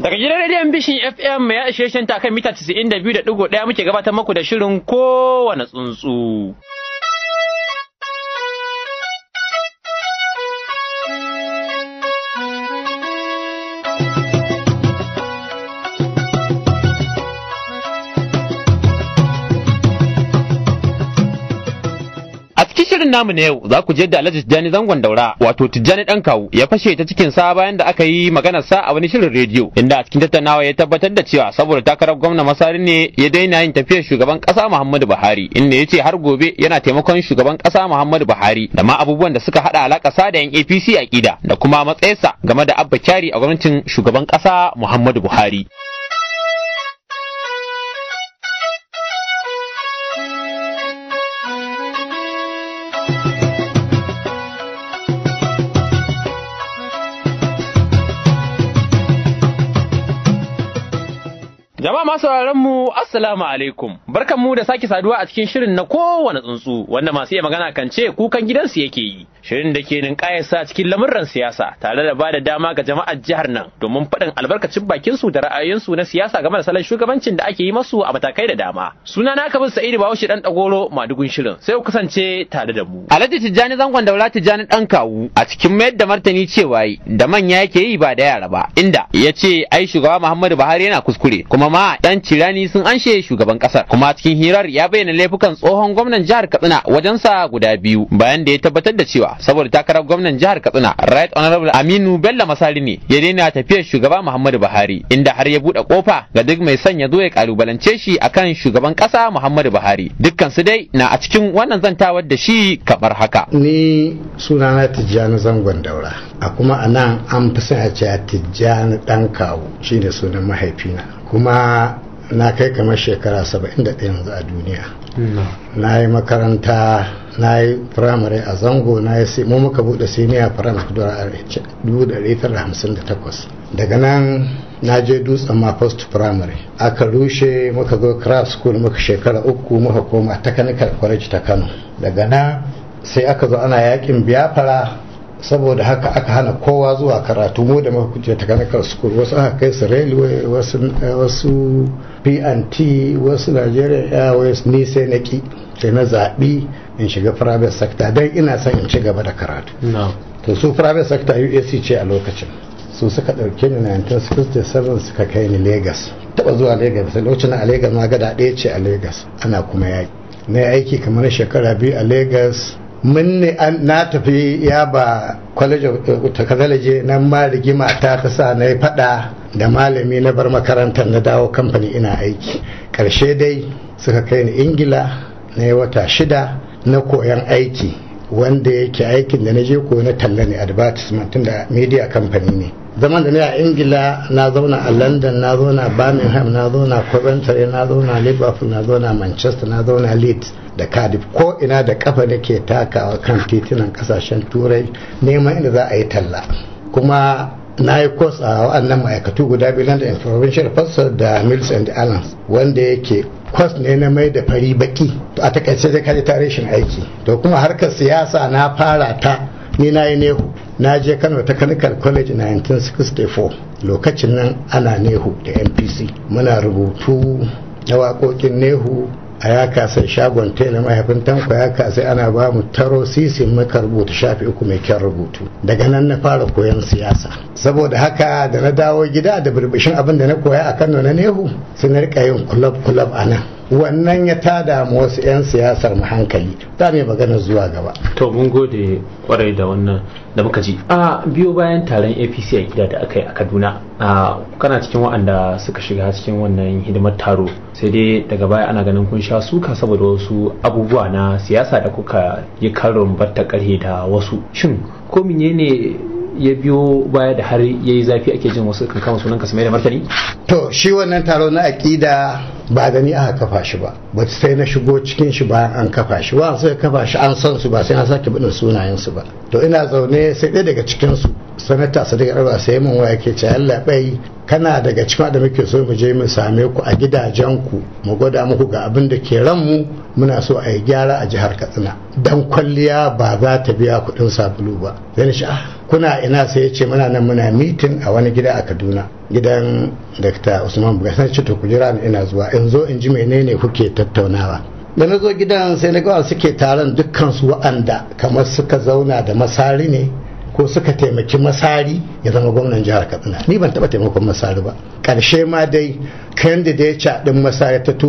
Daga gidan rediyon Bishin FM ya ishe shan kan mita 92.1 muke gabatar muku da shirin kowane tsuntsu. A cikin shirin namu na yau za ku je da Alhaji Tijjani zangon daura wato Tijjani dan kawu ya fashe ta cikin sa bayan da aka yi maganar sa a wani shirin rediyo inda a cikin tattaunawa ya tabbatar da cewa saboda takarar gwamna masari ne ya daina yin tafiyar shugaban kasa Muhammadu Buhari inda ya ce har gobe yana taimakon shugaban kasa Muhammadu Buhari da ma abubuwan da suka hada alaka sa da yan APC a kida da kuma matsayinsa game da Abba Kyari a gwamnatin shugaban kasa Muhammadu Buhari. Jama'a masu sauraron mu assalamu alaikum barkan mu da sake saduwa a cikin shirin na kowane tsuntsu wanda masu iya magana kan ce kukan gidansu yake yi shirin da ke ninkayarsa cikin lamurran siyasa tare da bada dama ga jama'ar jihar nan domin faɗin albarkacin bakin su da ra'ayoyinsu na siyasa game da salon shugabancin da ake yi masu a matakai da dama suna na kabin sa'idu bahaushe dan dagoro madugun shirin sai ku kasance tare da mu alhaji tijjani zangon daura tijjani dan kawu a cikin mayar da martani cewa da manya yake yi ba da yara ba inda ya ce ai shugaba muhammadu buhari yana kuskure kuma ma dan cirani sun anshe shugaban kasar kuma cikin hirar ya bayyana laifukan tsohon gwamnan jihar katsina wajensa guda biyu bayan da ya tabbatar da cewa saboda takarar gwamnan jihar katsina right honorable aminu bello masari ne ya daina tafiyar shugaba muhammadu buhari inda har ya buɗe kofa ga duk mai son ya zo ya kalubalance shi akan shugaban kasa muhammadu buhari dukkan su dai na a cikin wannan zantawar da shi kamar haka ni sunana tijjani zangon daura a kuma a nan an fi son a ce tijjani dan kawu shine sunan mahaifina kuma na kai kamar shekara 71 yanzu a duniya na yi makaranta na yi firamare a zango na yi mu muka bude senior firamare 1958 daga nan na je dutsen ma post primary aka rushe muka zo craft school muka shekara uku muka koma technical college ta kano daga nan sai aka zo ana yakin biyafara saboda haka aka hana kowa zuwa karatu mu da muka kuje technical school wasu aka kai su railway wasu wasu P&T wasu Nigeria Airways ni sai na ki sai na zaɓi in shiga private sector don ina son in ci gaba da karatu to su private sector UAC ce a lokacin su suka ɗauke ni 1967 suka kai ni Lagos taɓa zuwa Lagos sai lokacin a Lagos ma gada ɗaya ce a Lagos ana kuma yaki na aiki kamar shekara biyu a Lagos mun ne na tafi ya ba college of technology nan ma rigima ta ta sa na yi fada da malami na bar makarantar na dawo kamfani ina aiki karshe dai suka kai ni ingila na yi wata shida na koyan aiki wanda yake aikin da na je koyo na talla ne advertisement da media company ne zaman da ne a ingila na zauna a london na zauna birmingham na zauna coventry na zauna liverpool na zauna manchester na zauna leeds da cardiff ko ina da kafa da ke takawa kan titunan kasashen turai neman inda za a yi talla kuma na yi kos a wa'annan ma'aikatu guda biyu da provincial pastor da mills and alliance wanda yake kwas ne na mai da fari baki a takaice zai kaji tarihin aiki to kuma harkar siyasa na fara ta ni na yi nehu na je kano technical college 1964 lokacin nan ana nehu da npc muna rubutu na waƙoƙin nehu a ya kasai shagon tela mahaifin tanko ya kasai ana ba mu taro sisi muka rubuta shafi uku mai kyan rubutu daga nan na fara koyon siyasa saboda haka da na dawo gida da birbishin abin da na koya a kano na nehu sai na rika yin kulab kulab a nan wannan ya tada mu wasu 'yan siyasar mu hankali za mu magana zuwa gaba to mun gode kwarai da wannan da muka ji a biyo bayan taron apc a gida da aka yi a kaduna a kana cikin waɗanda suka shiga cikin wannan hidimar taro sai dai daga baya ana ganin kun sha suka saboda wasu abubuwa na siyasa da kuka yi karin batta karhe da wasu shin ko menene ya biyo baya da har ya yi zafi ake jin wasu kan kama sunan ka da martani to shi wannan taro na aƙida ba da ni aka kafa shi ba ba sai na shigo cikin shi bayan an kafa shi wa sai kafa shi an san su ba sai na sake bin sunayen su ba to ina zaune sai ɗaya daga cikin su sanata sadiq arba sai mun waya ke ce Allah bai kana daga cikin da muke so mu je mu same ku a gidajen ku mu gwada muku ga abin da ke ran mu muna so a yi gyara a jihar Katsina dan kwalliya ba za ta biya kuɗin sabulu ba sai ni ah kuna ina sai ya ce muna nan muna mitin a wani gida a kaduna gidan dr usman buga sai ce to ku jira ni ina zuwa in zo in ji menene kuke tattaunawa da na zo gidan sai na ga suke taron dukkan su wa'anda kamar suka zauna da masari ne ko suka taimaki masari ya zama gwamnan jihar katsina ni ban taba taimakon masari ba karshe ma dai candidate din masari ta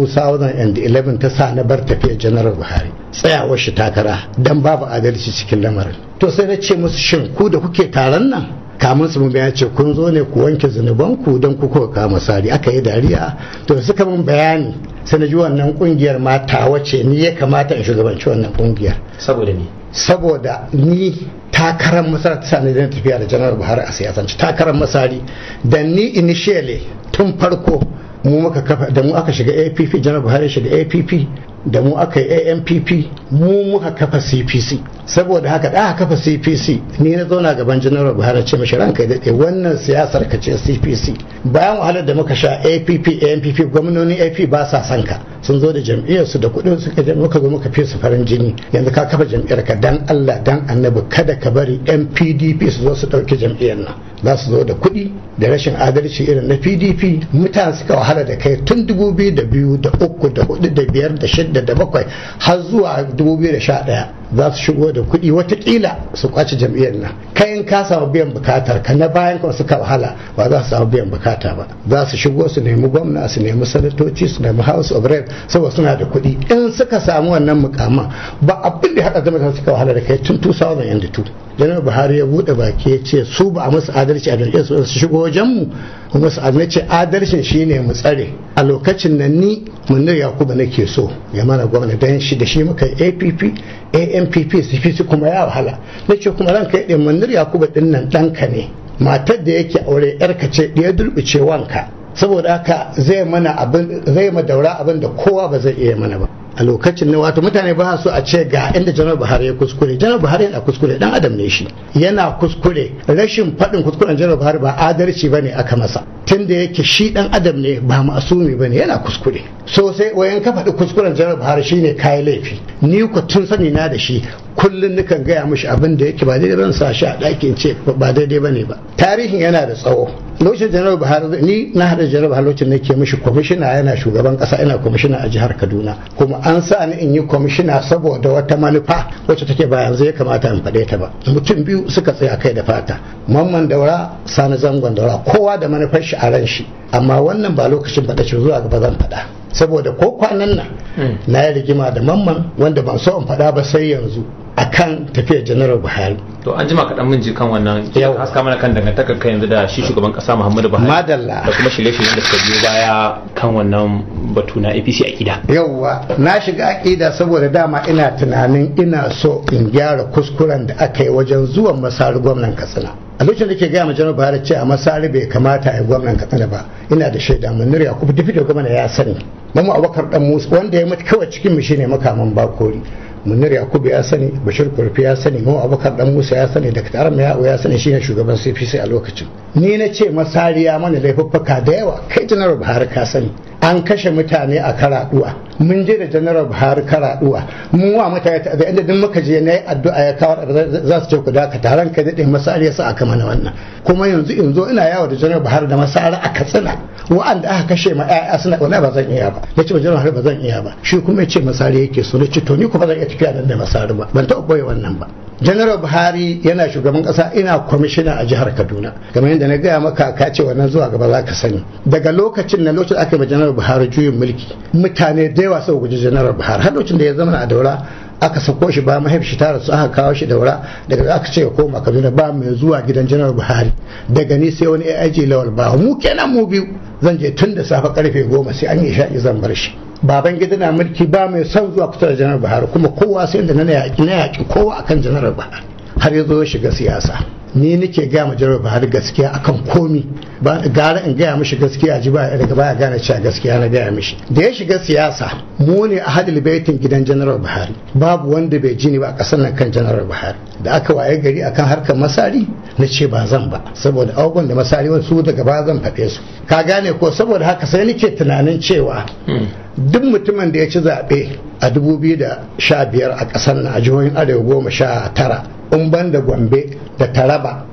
2011 ta sa na bar tafiya janar buhari tsayawar shi takara dan babu adalci cikin lamarin to sai na ce musu shin ku da kuke taron nan kamun su mun ce kun zo ne ku wanke zunubanku don ku kuka kama sari aka yi dariya to suka mun bayani sai na ji wannan kungiyar ma ta wace ni ya kamata in shugabanci wannan kungiyar saboda ni saboda ni takarar masar ta sani da tafiya da janar buhari a siyasance takarar masari da ni initially tun farko mu muka kafa da mu aka shiga app janar buhari shiga app da mu aka yi ampp mu muka kafa cpc saboda haka da aka kafa cpc ni na zauna gaban janar buhari ce mashi ranka daɗe wannan siyasar ka ce cpc bayan wahalar da muka sha app ampp gwamnoni ap ba sa son ka sun zo da jam'iyyar su da kuɗin suka je muka zo muka fi su farin jini yanzu ka kafa jam'iyyar ka dan Allah dan annabi kada ka bari yan PDP su zo su ɗauki jam'iyyar nan za su zo da kuɗi da rashin adalci irin na PDP mutane suka wahala da kai tun 2002 da uku da hudu da biyar da shida da bakwai har zuwa 2011 za su shigo da kuɗi watakila su kwace jam'iyyar nan kayan ka samu biyan bukatar ka na bayan kuma suka wahala ba za su samu biyan bukata ba za su shigo su nemi gwamna su nemi sanatoci su nemi house of rep saboda suna da kuɗi in suka samu wannan mukaman ba abin da haɗa zama suka wahala da kai tun 2002 janar buhari ya buɗe baki ya ce su ba a musu adalci a jam'iyyar su su shigo wajen mu kuma su adalci adalcin shine mu tsare a lokacin nan ni munir yakubu nake so ya mana gwamna dan shi da shi muka yi app ampp cpc kuma ya wahala na ce kuma ranka ya munir yakubu din nan ɗanka ne matar da yake aure yarka ce ɗaya dulɓice wanka saboda haka zai mana abin zai ma daura abin da kowa ba zai iya mana ba a lokacin ne wato mutane ba su a ce ga inda janar buhari ya kuskure janar buhari yana kuskure dan adam ne shi yana kuskure rashin faɗin kuskuren janar buhari ba adalci bane aka masa tunda yake shi dan adam ne ba masumi bane yana kuskure so sai wayan ka faɗi kuskuren janar buhari shine kayi laifi ni ku tun sani na da shi kullum nukan gaya mishi abin da yake ba daidai ban sa shi a ɗakin ce ba daidai bane ba tarihin yana da tsawo lokacin janar buhari ni na hada janar buhari lokacin nake mishi kwamishina yana shugaban kasa ina kwamishina a jihar kaduna kuma an sa ni in yi kwamishina saboda wata manufa wacce take ba yanzu ya kamata in faɗe ta ba mutum biyu suka tsaya kai da fata mamman daura sani zangon daura kowa da manufar shi a ran shi amma wannan ba lokacin faɗa ce zuwa gaba zan faɗa saboda ko kwanan nan na yi rigima da mamman wanda ban so in faɗa ba sai yanzu akan tafiyar janaral buhari to an jima kaɗan mun ji kan wannan Yau. haska mana kan dangantakar kai yanzu da shi shugaban ƙasa muhammadu buhari madalla da kuma shirye-shiryen da suka biyo baya kan wannan batu na apc a gida yauwa na shiga aƙida saboda dama ina tunanin ina so in gyara kuskuren da aka yi wajen zuwan masari gwamnan katsina a lokacin da ke gaya ma janar buhari ce a masari bai kamata a yi gwamnan katsina ba ina da shaida munir yakubu dufi da gwamna ya sani mamu abubakar dan musa wanda ya mutu kawai cikin mu shine makaman bakori munir yakubu ya sani bashir kurfi ya sani mamu abubakar dan musa ya sani dr arma ya'u ya sani shine shugaban cpc a lokacin ni na ce masari ya mana laifuffuka da yawa kai janar buhari ka sani an kashe mutane a karaduwa mun je da janar buhari karaduwa mun wa mutane ta da inda duk muka je na yi addu'a ya kawo za su ce ku daka taron ka daɗe masari ya sa aka mana wannan kuma yanzu in zo ina yawo da janar buhari da masari a katsina wa'anda aka kashe ma 'ya'ya suna wani ba zan iya ba ya ce janar buhari ba zan iya ba shi kuma ya ce masari yake so na ce to ni kuma zan iya tafiya nan da masari ba ban taɓa boye wannan ba janar buhari yana shugaban kasa ina kwamishina a jihar kaduna kamar yadda na gaya maka ka ce wannan zuwa gaba za ka sani daga lokacin na lokacin aka yi janar buhari juyin mulki mutane da yawa suka guji janar buhari har lokacin da ya zama a daura aka sako shi ba mahaifi shi tara su aka kawo shi daura daga aka ce ya koma kaduna ba mai zuwa gidan janar buhari daga ni sai wani aig lawal ba mu kenan mu biyu zan je tun da safe karfe goma sai an yi sha'i zan bar shi baban gida na mulki ba mai son zuwa kusa da janar buhari kuma kowa sai da na yaƙi na yaƙi kowa akan janar buhari har ya zo ya shiga siyasa ni nake gaya ma janar buhari gaskiya akan komi ba gara in gaya mishi gaskiya ji ba daga baya gane cewa gaskiya na gaya mishi da ya shiga siyasa mu ne a hadil baitin gidan janar buhari babu wanda bai ji ni ba a ƙasar nan kan janar buhari da aka waye gari akan harkar masari na ce ba zan ba saboda abubuwan da masari wasu daga baya zan faɗe su ka gane ko saboda haka sai nake tunanin cewa duk mutumin da ya ci zaɓe a 2015 a ƙasar nan a jihohin arewa goma sha tara in ban da gombe da taraba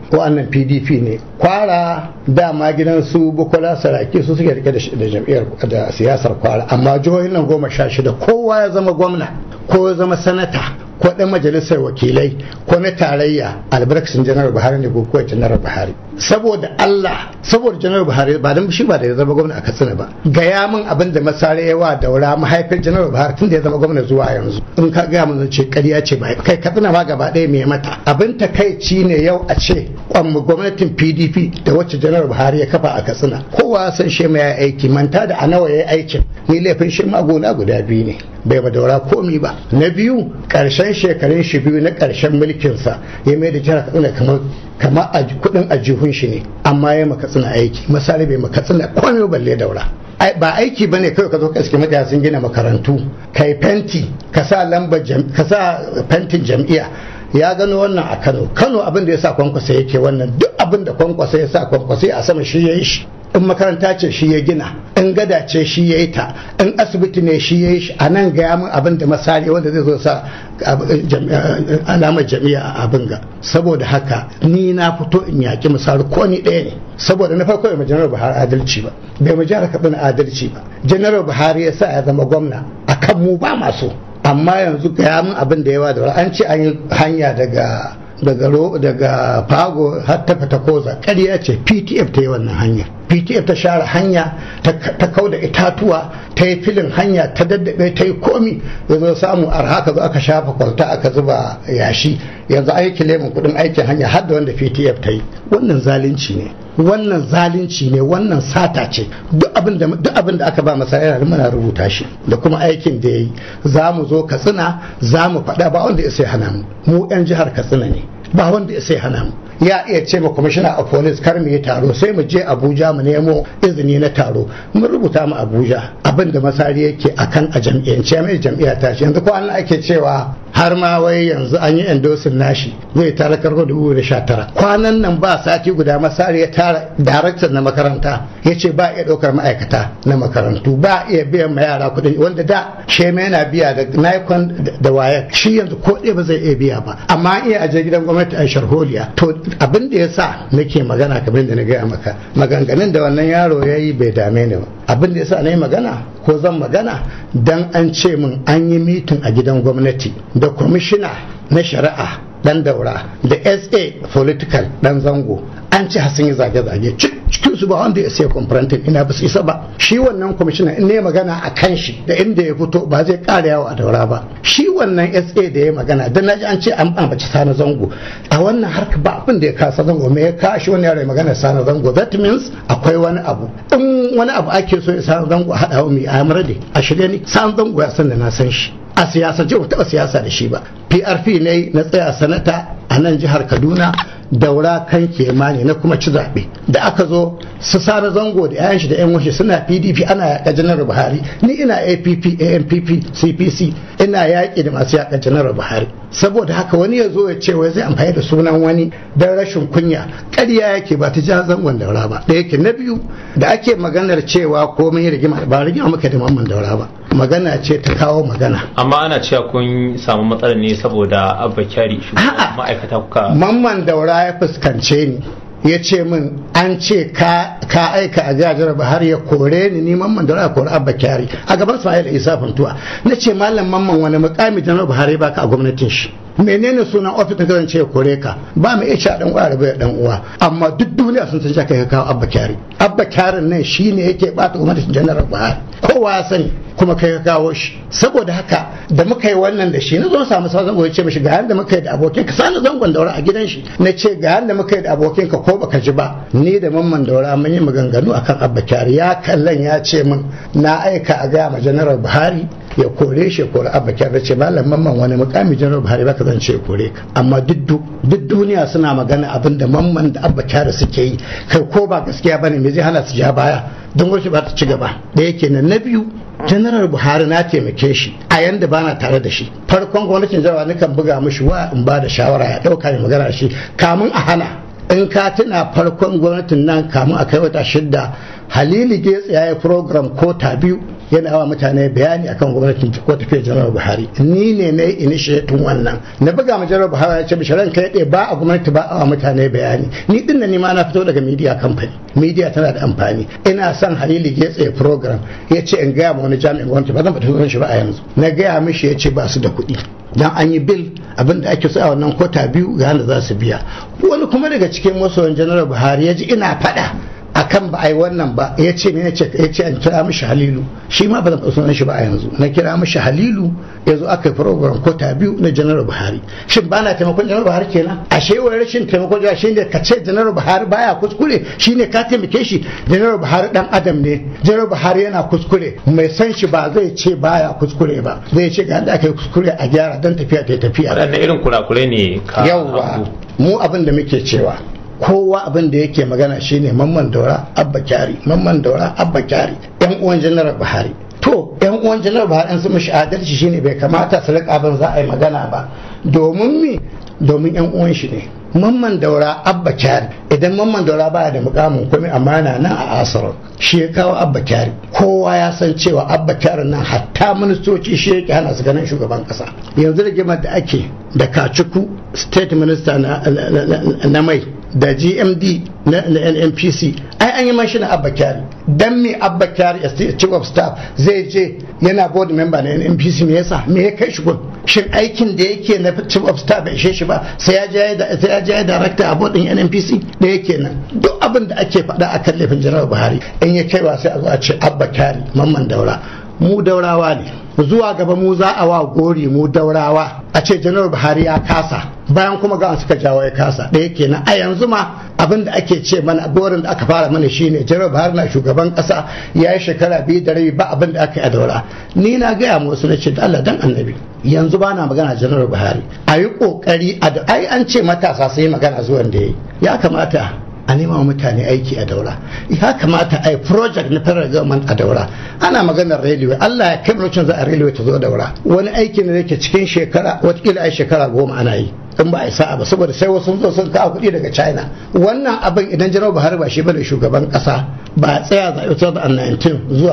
wa'annan pdp ne kwara dama gidan su bukola saraki su suke rike da jam'iyyar da siyasar kwara amma jihohin nan goma sha shida kowa ya zama gwamna ko ya zama sanata ko ɗan majalisar wakilai ko na tarayya albarkacin janar buhari ne ko kuwa janar buhari saboda allah saboda janar buhari ba don shi ba da ya zama gwamna a katsina ba gaya min abin da masare yawa daura mahaifin janar buhari tun da ya zama gwamna zuwa yanzu in ka gaya min ce ƙarya ce ba kai katsina ma gaba ɗaya mai mata abin takaici ne yau a ce kwamma gwamnatin pdp da wacce janar buhari ya kafa a katsina kowa san shi ya aiki manta da a nawa ya yi aikin ni laifin shi magona guda biyu ne bai ba daura komi ba na biyu ƙarshen shekarun shi biyu na ƙarshen mulkinsa ya mai da jihar katsina kamar kama kudin ajihun shi ne amma ya makatsina aiki misali bai makatsina komai balle daura ba aiki ba ne kawai ka zo ka iske mutane sun gina makarantu kai fenti ka sa lambar ka sa fentin jam'iyya ya gano wannan a Kano Kano abin da ya sa kwankwasa yake wannan duk abin da kwankwasa ya sa kwankwasa a sama shi ya yi shi in makaranta ce shi ya gina in gada ce shi ya yi ta in asibiti ne shi ya yi shi a nan gaya min abin da misali wanda zai zo sa alamar jami'a a abin ga saboda haka ni na fito in yaki misali ko ni ɗaya ne saboda na farko bai janar buhari adalci ba bai mu jihar katsina adalci ba janar buhari ya sa ya zama gwamna akan mu ba masu amma yanzu gaya min abin da yawa da an ce an yi hanya daga daga daga fago har ta fita koza ƙarya ce ptf ta yi wannan hanya ptf ta share hanya ta kau da itatuwa ta yi filin hanya ta daddabe ta yi komi ya zo samu arha ka zo aka shafa kwalta aka zuba yashi yanzu aiki lemun kudin aikin hanya har da wanda ptf ta yi wannan zalunci ne wannan zalunci ne wannan sata ce duk abin da aka ba masa yana muna rubuta shi da kuma aikin da ya yi za mu zo katsina za mu faɗa ba wanda ya sai hana mu mu 'yan jihar katsina ne ba wanda ya sai hana mu ya iya ce ma kwamishina a police kar mu yi taro sai mu je abuja mu nemo izini na taro mun rubuta mu abuja abin da masari yake akan a jam'iyyance mai jam'iyya ta shi yanzu ko an ake cewa har ma wai yanzu an yi endosin nashi zai tara karko dubu da sha tara kwanan nan ba sati guda masari ya tara daraktan na makaranta ya ce ba iya ɗaukar ma'aikata na makarantu ba iya biyan ma yara kuɗi wanda da shema yana biya da naikon da wayar shi yanzu ko ɗaya ba zai iya biya ba amma iya aje gidan gwamnati a sharholiya to abin da ya sa nake magana kamar da na gaya maka maganganun da wannan yaro ya yi bai dame ni ba abin da ya sa na yi magana ko zan magana dan an ce min an yi mitin a gidan gwamnati da kwamishina na shari'a dan daura da sa political dan zango an ce sun yi zage-zage cikin su ba wanda ya sai confronting ina ba su isa ba shi wannan kwamishina in ne magana a kan shi da inda ya fito ba zai kara yawo a daura ba shi wannan sa da ya magana dan naji an ce an ambaci sana zango a wannan harka ba abin da ya kasa zango me ya kashi wani yaro magana sana zango that means akwai wani abu in wani abu ake so ya sana zango a haɗa wa mai amara da a shirye ni sana zango ya san da na san shi a siyasa ce taɓa siyasa da shi ba prp ne na tsaya sanata a nan jihar kaduna daura kan kemani na kuma ci zaɓe da aka zo su sara zango da yayan shi da yan washe suna pdp ana yaƙa janar buhari ni ina app ampp cpc ina yaƙi da masu yaƙa janar buhari saboda haka wani ya zo ya ce wai zai amfani da sunan wani don rashin kunya ƙarya yake ba ta ja zangon daura ba da yake na biyu da ake maganar cewa komai rigima ba rigima muka da mamman daura ba magana ce ta kawo magana amma ana cewa kun samu matsalar ne saboda abba kyari ma'aikata kuka mamman daura ya fuskance ni ya ce min an ce ka aika a jihar har ya kore ni ni mamman daura ya kore abba kyari a gaban sa da isa fantuwa na ce malam mamman wani mukami janar buhari baka a gwamnatin shi menene sunan ofis da zan ce kore ka ba mu iya dan uwa rabu dan uwa amma duk duniya sun san kai ka kawo abba kyari abba kyarin nan shine yake bata gwamnatin janar buhari kowa ya sani kuma kai ka kawo shi saboda haka da muka yi wannan da shi na zo samu sa zango ya ce mishi ga yanda muka yi da abokin ka sani zangon daura a gidan shi na ce ga yanda muka yi da abokin ka ko baka ji ba ni da mamman daura mun yi maganganu akan abba kyari ya kallon ya ce min na aika a gaya ma janar buhari ya kore shi kore abba kyari ce malam mamman wani mukami janar buhari baka zan ce kore ka amma duk duniya suna magana abin da mamman da abba kyari suke yi kai ko ba gaskiya bane me zai hana su ja baya don wasu ba ta ci gaba da yake nan na biyu janaral buhari na taimake shi a yanda ba na tare da shi farkon gwamnatin jarawa nukan buga mishi wa in ba da shawara ya ɗauka mai magana da shi kamun a hana in ka tuna farkon gwamnatin nan kamun a kai wata shidda halili getsi ya yi program kota biyu yana wa mutane bayani akan gwamnatin ko tafiyar janar buhari ni ne na yi initiating wannan na buga ma janar buhari ya ce bisharan kai ɗaya ba a gwamnati ba a wa mutane bayani ni din ni ma na fito daga media company media tana da amfani ina son halilu ya tsaye program ya ce in gaya ma wani jami'in gwamnati ba zan fita shi ba a yanzu na gaya mishi ya ce ba su da kuɗi dan an yi bil abin da ake so a wannan kota biyu ga za su biya wani kuma daga cikin masoyan janar buhari ya ji ina faɗa akan ba a yi wannan ba ya ce ne ya ce an kira mishi halilu shi ma ba zan sunan shi ba a yanzu na kira mishi halilu ya zo aka yi program kota biyu na janar buhari shin ba na taimakon janar buhari kenan ashe wani rashin taimakon janar shi ne ka ce janar buhari baya kuskure shi ne ka taimake shi janar buhari dan adam ne janar buhari yana kuskure mai san shi ba zai ce baya kuskure ba zai ce ga da aka yi kuskure a gyara don tafiya ta tafiya waɗanne irin kurakurai ne ka yawwa mu abin da muke cewa kowa abin da yake magana shine mamman daura abba kyari mamman daura abba kyari yan uwan janar buhari to yan uwan janar buhari an su mishi adalci shine bai kamata su rika abin za a yi magana ba domin mi domin yan uwan shi ne mamman daura abba kyari idan mamman daura baya da mukamin kuma amana nan a asarar shi ya kawo abba kyari kowa ya san cewa abba kyari nan hatta ministoci shi yake hana su ganin shugaban kasa yanzu rigimar da ake da kacuku state minister na mai da gmd na nnpc ai an yi mashi na abba kyari dan me abba kyari chief of staff zai je yana board member na nnpc me yasa me ya kai shi gun shin aikin da yake na chief of staff bai ishe shi ba sai ya je sai ya je director a board din nnpc da yake nan duk abin da ake faɗa akan laifin janar buhari in ya kai wa sai a zo a ce abba kyari mamman daura mu daurawa ne zuwa gaba mu za a wa gori mu daurawa a ce janar buhari ya kasa bayan kuma ga suka jawo ya kasa da yake na a yanzu ma abin da ake ce mana gorin da aka fara mana shine janar buhari na shugaban kasa ya yi shekara biyu da rabi ba abin da aka yi a daura ni na gaya mu wasu na ce da Allah dan annabi yanzu ba na magana janar buhari a yi kokari a ai an ce matasa sai magana zuwan da ya ya kamata a nema wa mutane aiki a daura ya kamata a yi project na federal government a daura ana maganar railway Allah ya kai lokacin za a railway ta zo daura wani aiki ne yake cikin shekara watakila ai shekara goma ana yi in ba a sa'a ba saboda sai wasu zo sun kawo kuɗi daga china wannan abin idan janar buhari ba shi bane shugaban ƙasa ba tsaya zaɓe 2019 zuwa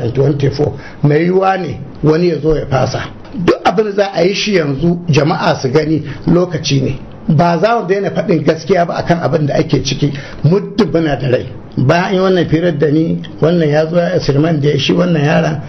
2024 mai yiwuwa ne wani ya zo ya fasa duk abin da za a yi shi yanzu jama'a su gani lokaci ne ba za mu daina faɗin gaskiya ba akan abin da ake ciki muddin muna da rai bayan yi wannan firar da ni wannan ya zo ya sirman da ya shi wannan yaran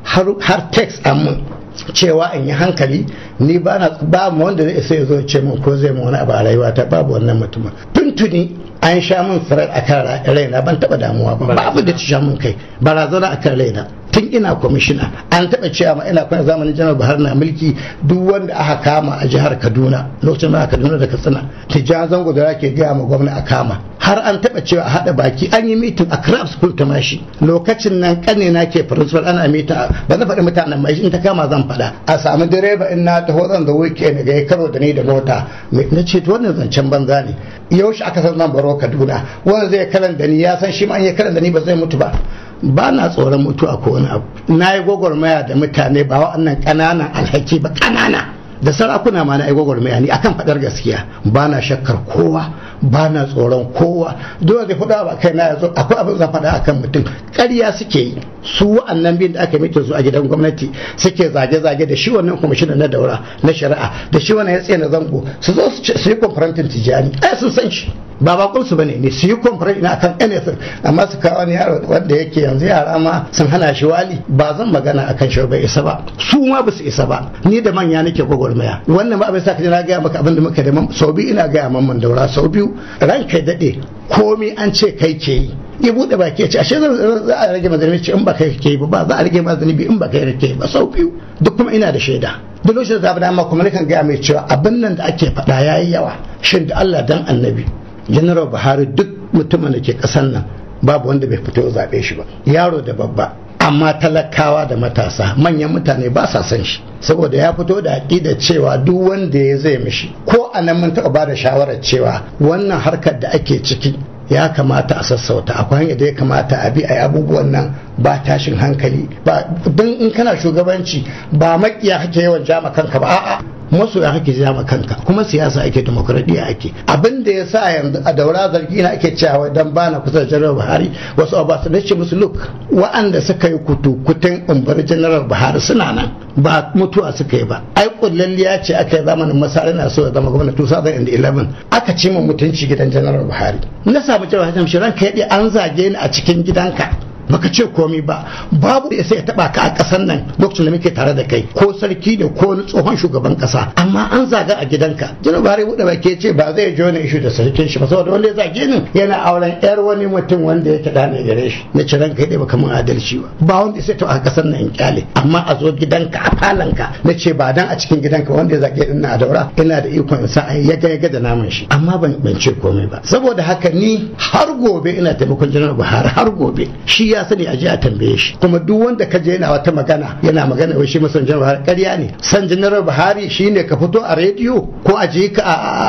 har text mun cewa in yi hankali ni ba na ba mu wanda zai sai zo ce min ko zai mu wani abu a rayuwa ta babu wannan mutumin tuntuni an sha min firar a kan raina ban taba damuwa ba ba abu da ci sha min kai barazana a kan raina tun ina kwamishina an taɓa cewa ma ina kwana zamanin janar buhari na mulki duk wanda aka kama a jihar kaduna lokacin da kaduna da katsina tijjan zango da ke gaya ma gwamna a kama har an taɓa cewa a haɗa baki an yi mitin a craft school ta mashi lokacin nan ƙane na ke principal ana mitin ba na faɗi mutanen mai in ta kama zan faɗa a samu direba in na taho zan da weekend ga ya karo da ni da mota na ce to wannan zancen banza ne yaushe aka san zan baro kaduna wanda zai karan da ni ya san shi ma an ya karan da ni ba zai mutu ba ba na tsoron mutuwa ko wani abu na yi gwagwarmaya da mutane ba wa'annan ƙananan alhaki ba ƙanana da sarakuna ma na yi gwagwarmaya ne akan faɗar gaskiya ba na shakkar kowa ba na tsoron kowa dole da faɗa ba kai na yanzu akwai abin zan faɗa akan mutum ƙarya suke yi su wa'annan biyun da aka mita su a gidan gwamnati suke zage-zage da shi wannan kwamishina na daura na shari'a da shi wannan ya tsaye na zango su zo su yi kwamfarantin tijani ai sun san shi ba bakon su bane ne su yi kwamfarantin na akan anything amma su kawo wani yaro wanda yake yanzu yara ma sun hana shi wali ba zan magana akan shi bai isa ba su ma ba su isa ba ni da manya nake gwagwarmaya wannan ba abin sa ka na gaya maka abin da muka da sau biyu ina gaya mamman daura sau biyu ranka daɗe komi an ce kai ke yi ya buɗe baki ya ce ashe za a rage mazanibi ce in ba kai ke yi ba za a rage mazanibi in ba kai ke yi ba sau biyu duk kuma ina da shaida duk lokacin da dama kuma nakan gaya mai cewa abin nan da ake faɗa ya yi yawa shin da Allah dan annabi general Buhari duk mutumin da ke ƙasar nan babu wanda bai fito zaɓe shi ba yaro da babba amma talakawa da matasa manyan mutane ba sa son shi saboda ya fito da aƙida cewa duk wanda ya zai mishi ko a nan mun taɓa ba da shawarar cewa wannan harkar da ake ciki ya kamata a sassauta akwai hanyar da ya kamata a bi a abubuwan nan ba tashin hankali ba don in kana shugabanci ba makiya kake yawan jama kanka ba a'a masoya kake jama kanka kuma siyasa ake demokradiyya ake abin da ya sa yanzu a daura zargi na ake cewa dan bana kusa da janar buhari wasu abasu na ce musu look wa'anda suka yi kutu kutun umbar janar buhari suna nan ba mutuwa suka yi ba ai kullalliya ce aka yi zamanin masara na so ya zama gwamna 2011 aka ce mu mutunci gidan janar buhari na samu cewa hajjam shiran ka yaɗe an zage ni a cikin gidanka baka ce komai ba babu da sai ya taba ka a kasar nan lokacin da muke tare da kai ko sarki ne ko wani tsohon shugaban kasa amma an zaga a gidanka jina bare buɗe baki ce ba zai jona ishu da sarkin shi ba saboda wanda ya zage ni yana auren yar wani mutum wanda yake da ne gare shi na ciran kai dai baka mun adalci ba ba wanda sai taba a kasar nan in kyale amma a zo gidanka a falanka na ce ba dan a cikin gidanka wanda ya zage din na daura ina da ikon in sa ya ga ya ga da naman shi amma ban ban ce komai ba saboda haka ni har gobe ina taimakon janar Buhari har gobe shi ya sani a je a tambaye shi kuma duk wanda ka je yana wata magana yana magana wai shi masan janar Buhari ƙarya ne san janar Buhari shine ka fito a rediyo ko a je ka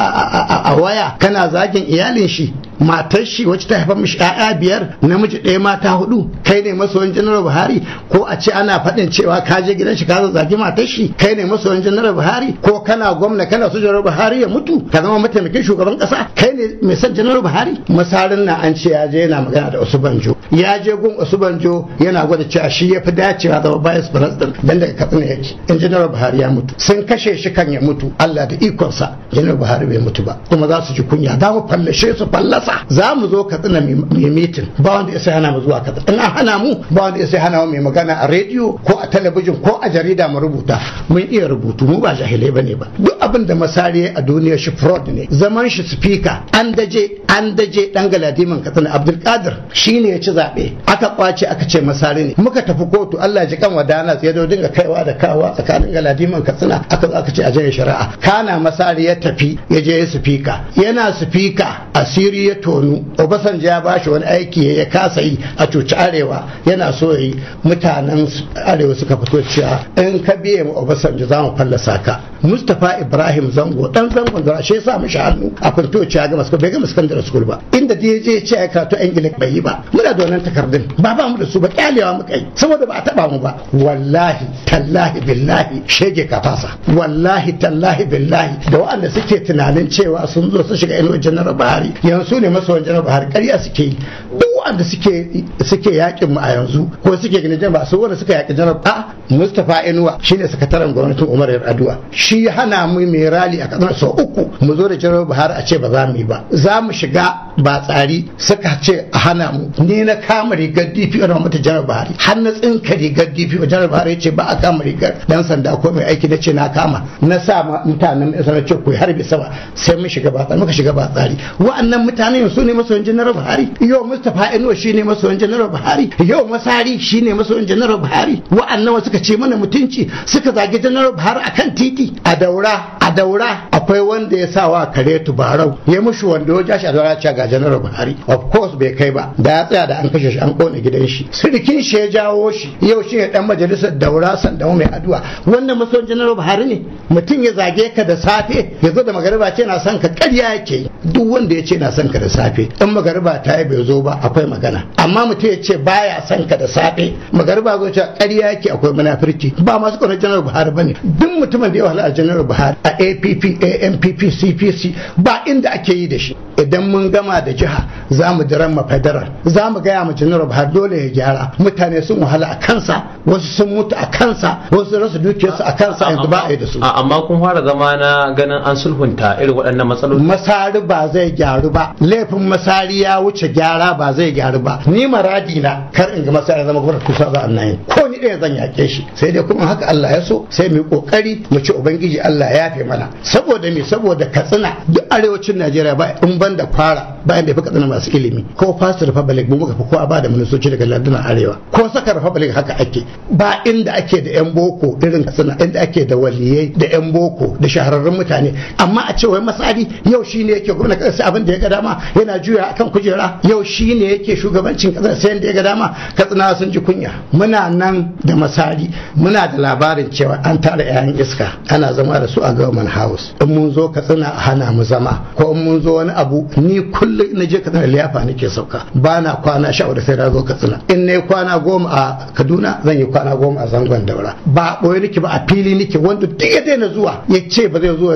a waya kana zagin iyalin shi matar shi wacce ta haifa mishi ƴaƴa biyar namiji ɗaya mata hudu kai ne masoyin janar Buhari ko a ce ana faɗin cewa ka je gidan shi ka zagi matar shi kai ne masoyin janar Buhari ko kana gwamna kana so janar Buhari ya mutu ka zama mataimakin shugaban ƙasa kai ne mai son janar Buhari masarin na an ce ya je yana magana da Osubanjo ya je gun Osubanjo yana gwada cewa shi ya fi dacewa zama vice president dan daga Katsina yake in janar Buhari ya mutu sun kashe shi kan ya mutu Allah da ikonsa janar Buhari bai mutu ba kuma za su ji kunya za mu fallashe su fallasa za mu zo Katsina mai mitin ba wanda ya sai hana mu zuwa Katsina in an hana mu ba wanda ya sai hana mu mai magana a rediyo ko a talabijin ko a jarida mu rubuta mun iya rubutu mu ba jahilai bane ba duk abin da masari a duniya shi fraud ne zaman shi speaker an daje an daje dan galadiman Katsina Abdulkadir shine ya ci zabe aka kwace aka ce masari ne muka tafi kotu Allah ji kan wadana ya zo dinga kaiwa da kawa tsakanin galadiman Katsina aka zo aka ce a janye shari'a kana masari ya tafi ya je speaker yana speaker asiri ya tonu Obasanjo ya bashi wani aiki ya kasa yi a cuci arewa yana so yi mutanen arewa suka fito cewa in ka biye mu Obasanjo za mu fallasa ka Mustapha Ibrahim Zango dan zangon da shi sa mishi hannu a kwanto ya gama bai gama secondary school ba inda da ya je ya ce ya karatu English bai yi ba muna da wannan takardun ba ba mu da su ba kyalewa muka yi saboda ba a taba mu ba wallahi tallahi billahi shege ka fasa wallahi tallahi billahi da waɗanda suke tunanin cewa sun zo su shiga inuwar janar Buhari yanzu ne masoyan janar Buhari ƙarya suke yi duk waɗanda suke suke yakin mu a yanzu ko suke ganin jama'a su wanda suka yaki janar a Mustapha Inuwa shine sakataren gwamnatin Umar Yar'adua shi hana mu mai rali a kasar sau uku mu zo da janar Buhari a ce ba za mu yi ba za mu shiga ba tsari suka ce a hana mu ni na kama rigar DP na mata janar Buhari har na tsinka rigar DP janar Buhari ya ce ba a kama rigar dan sanda ko mai aiki na ce na kama na sa mutanen mai sanar ce ku harbi sama sai mun shiga ba tsari muka shiga ba tsari wa'annan mutanen su ne masoyan janar Buhari yau Mustapha Inuwa shine masoyan janar Buhari yau Masari shine masoyan janar Buhari wa'annan suka ce mana mutunci suka zagi janar Buhari akan titi a daura a daura akwai wanda ya sa wa kare tubarau ya mushi wanda ya jashi a daura ce ga janar Buhari of course bai kai ba da ya tsaya da an kashe shi an kone gidan shi sirikin shi ya jawo shi yau shi ne dan majalisar daura sandamu mai addu'a wannan masoyan janar Buhari ne mutum ya zage ka da safe ya zo da magariba ce na son ka ƙarya yake duk wanda ya ce na son ka da safe in magariba ta yi bai zo ba akwai magana amma mutum ya ce baya son ka da safe magariba zo ce ƙarya yake akwai munafurci ba masu kwanar janar buhari bane duk mutumin da ya wahala a janar buhari a app ampp cpc ba inda ake yi da shi idan mun gama da jiha za mu jiran ma federal za mu gaya ma janar buhari dole ya gyara mutane sun wahala a kansa wasu sun mutu a kansa wasu rasa dukiyarsu a kansa yanzu ba a yi da su amma kun fara zama na ganin an sulhunta irin waɗannan matsaloli masari ba zai gyaru ba laifin masari ya wuce gyara ba zai gyaru ba ni maradi na kar in ga masari zama gwamnati kusa za a nan ko ni ɗaya zan yake shi sai dai kuma haka Allah ya so sai mu kokari mu ci ubangiji Allah ya yafe mana saboda me saboda katsina duk arewacin Najeriya ba in ban da kwara bayan da fi katsina masu ilimi ko fast republic mu muka fi kowa ba da ministoci daga lardunan arewa ko saka republic haka ake ba inda ake da yan boko irin katsina inda ake da waliyai da yan boko da shahararrun mutane amma a ce wai masari yau shine yake gwamnati kasar abin da ya ga dama yana juya akan kujera yau shine yake shugabancin kasar sai da ya ga dama katsina sun ji kunya muna nan da masari muna da labarin cewa an tara 'ya'yan iska ana zama da su a government house in mun zo katsina a hana mu zama ko in mun zo wani abu abu ni kullum na je katsina liyafa nake sauka ba na kwana sha da sai na zo katsina in na yi kwana goma a kaduna zan yi kwana goma a zangon daura ba ɓoye nake ba a fili nake wanda duk ya daina zuwa ya ce ba zai zo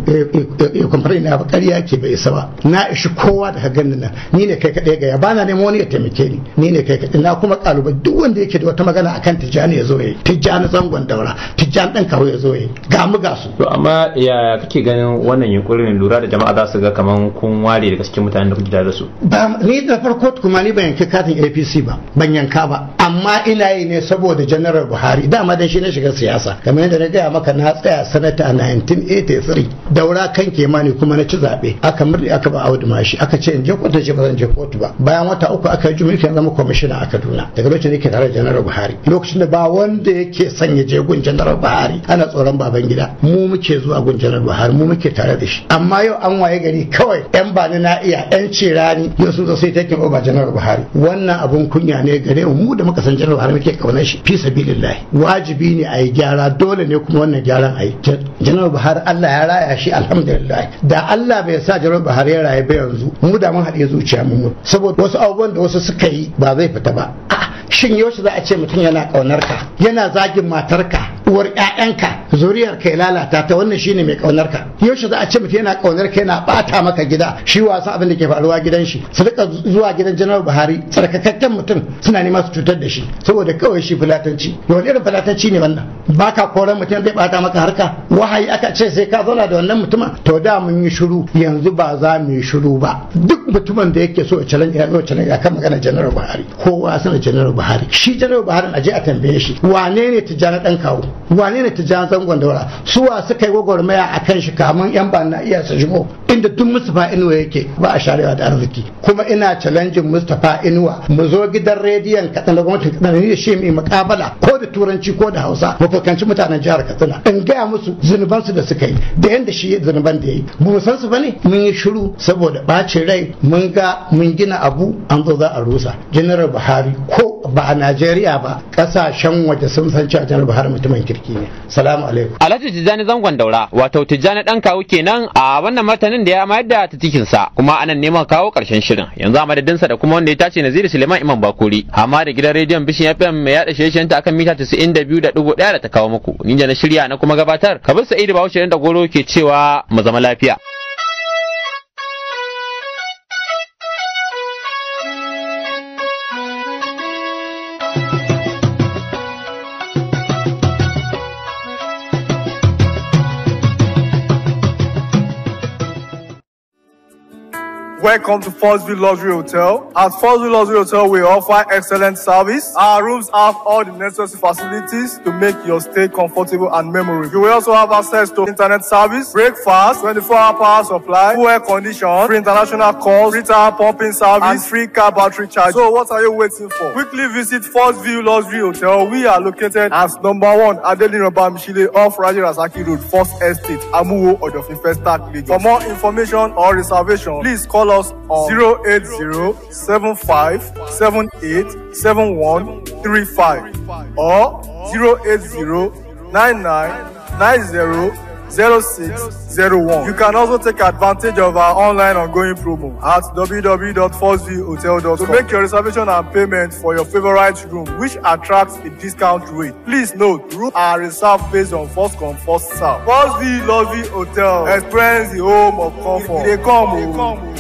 ya kwamfani na ba ƙarya ke bai isa ba na ishi kowa da ka gani nan ni ne kai kaɗai gaya ba na neman wani ya taimake ni ni ne kai kaɗai na kuma ƙalubai duk wanda yake da wata magana akan tijjani ya zo ya yi tijjani zangon daura tijjani ɗan kawo ya zo ya yi ga mu ga su. to amma ya kake ganin wannan yunkurin lura da jama'a za su ga kaman kun ware daga cikin mutanen da kuke da su. ba ni da farko kuma ni ban yanki katin apc ba ban yanka ba amma ina yi ne saboda janaral buhari dama dan shi na shiga siyasa kamar yadda na gaya maka na tsaya sanata a 1983 daura kan kemani kuma na ci zaɓe aka murɗe aka ba audu mashi aka ce in je kotu ce ba zan je kotu ba bayan wata uku aka yi mulkin zama kwamishina a kaduna daga lokacin yake tare da janaral buhari lokacin da ba wanda yake sanya je gun janaral buhari ana tsoron baban gida mu muke zuwa gun janaral buhari mu muke tare da shi amma yau an waye gari kawai yan bani na iya yan cirani yau sun zo sai takin oba janaral buhari wannan abun kunya ne gare mu mu da muka san janaral buhari muke kaunar shi fi sabilillahi wajibi ne a yi gyara dole ne kuma wannan gyaran a yi janaral buhari allah ya raya shi alhamdulillah da allah bai sa janaral buhari ya raye ba yanzu mu da mun haɗe zuciya mu saboda wasu abubuwan da wasu suka yi ba zai fita ba shin yaushe za a ce mutum yana ƙaunar ka yana zagin matarka uwar ƴaƴanka zuriyar ka ya lalata ta wannan shine mai ƙaunar ka yaushe za a ce mutum yana ƙaunar ka yana bata maka gida shi wasa abin da ke faruwa gidan shi su rika zuwa gidan janar buhari tsarkakakken mutum suna nema su cutar da shi saboda kawai shi fulatanci wani irin fulatanci ne wannan baka koran mutum zai bata maka harka wahayi aka ce sai ka zauna da wannan mutumin to da mun yi shiru yanzu ba za mu yi shiru ba duk mutumin da yake so ya challenge ya challenge akan magana janar buhari kowa sana janar buhari shi janar buhari a je a tambaye shi wane ne tijjani dan kawo wane ne tijjani zangon daura suwa suka yi gwagwarmaya a kan shi kamun yan ba na iya su shigo inda duk mustapha inuwa yake ba a sharewa da arziki kuma ina challenging mustapha inuwa mu zo gidan rediyon katsina da gwamnatin katsina ni da shi mai mukabala ko da turanci ko da hausa mu fuskanci mutanen jihar katsina in gaya musu zunubansu da suka yi da yanda shi zunuban da ya yi ba mu san su bane mun yi shiru saboda bacin rai mun ga mun gina abu an zo za a rusa general buhari ko ba a Najeriya ba kasashen waje sun san cewa janar Buhari mutumin kirki ne. Salamu alaikum. Alhaji Tijjani zangon daura wato Tijjani dan kawu kenan a wannan martanin da ya mayar da titikin sa kuma anan neman kawo karshen shirin yanzu a madadin sa da kuma wanda ya tace Naziru Suleiman Imam Bakuri amma da gidan rediyon Bishin FM mai yada shirye ta akan mita 92.1 da ta kawo muku ni da na shirya na kuma gabatar Kabir Sa'idu Bahaushe da Goro ke cewa mu zama lafiya. Welcome to Fosville Luxury Hotel. At Fosville Luxury Hotel, we offer excellent service. Our rooms have all the necessary facilities to make your stay comfortable and memorable. You will also have access to internet service, breakfast, 24-hour power supply, full air condition, free international calls, free tire pumping service, and free car battery charge. So what are you waiting for? Quickly visit Fosville Luxury Hotel. We are located at number one Adeline Bamishile off Raja Rasaki Road, First Estate, Amuwo, Odofin First Lagos. For more information or reservation, please call us on 080-7578-7135 or 080-9990-0601. You can also take advantage of our online ongoing promo at www.forceviewhotel.com to make your reservation and payment for your favorite room, which attracts a discount rate. Please note, rooms are reserved based on first come, first serve. Forceview Lovey Hotel. Experience the home of comfort. They come, oh.